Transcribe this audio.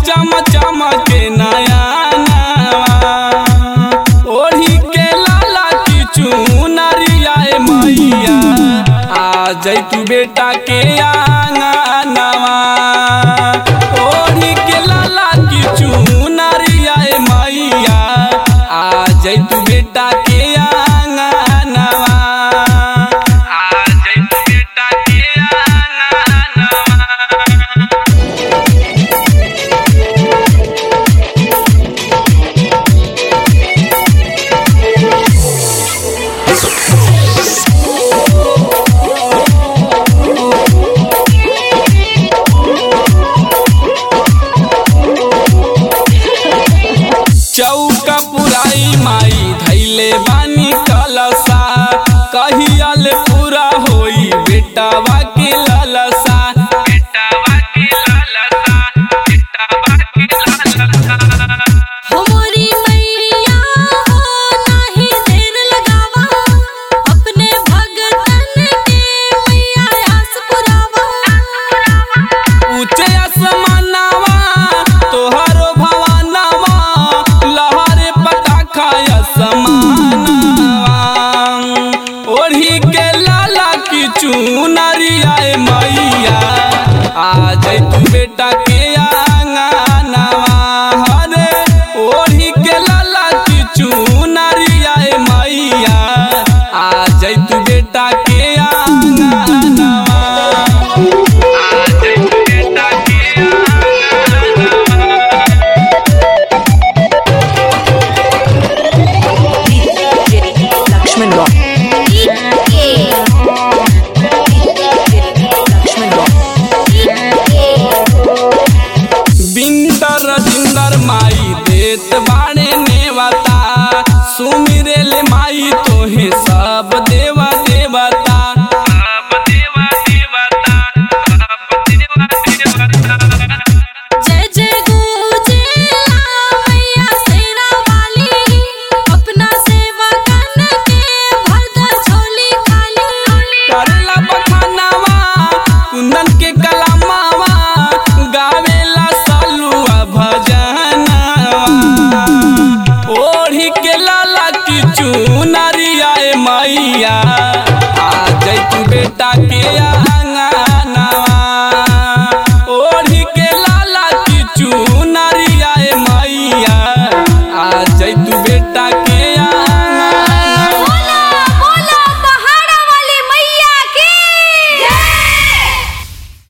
चम चम के नया नवा ओढ़ी के लाला की चुनरिया ए मैया आ जैतू बेटा के आंगनवा ओढ़ी के लाला की चुनरिया ए मैया आ जैतू बेटा के आंगनवा आ जैतू बेटा के आंगनवा चौका पुराई माई धैले बानी कलसा कहियल पूरा होई बेटावा के ललसा बेटावा के ललसा बेटावा के ललसा हमारी मैया हो नाही देर लगावा अपने भगतन के मैया आस पुरावा ऊंचे आसमानवा तोहरो भवनवा लहरे पटाखा आसमानवा ओढ़ी के लाला की चुनरिया ए मैया आ जैतू बेटा के आंगनवा हरे ओढ़ी के लाला की चुनरिया ए मैया आ जैतू बेटा के आंगनवा Lakshman Rock. Lakshman Rock. Bindar जिंदर माई देत बाड़े नेवता सुमि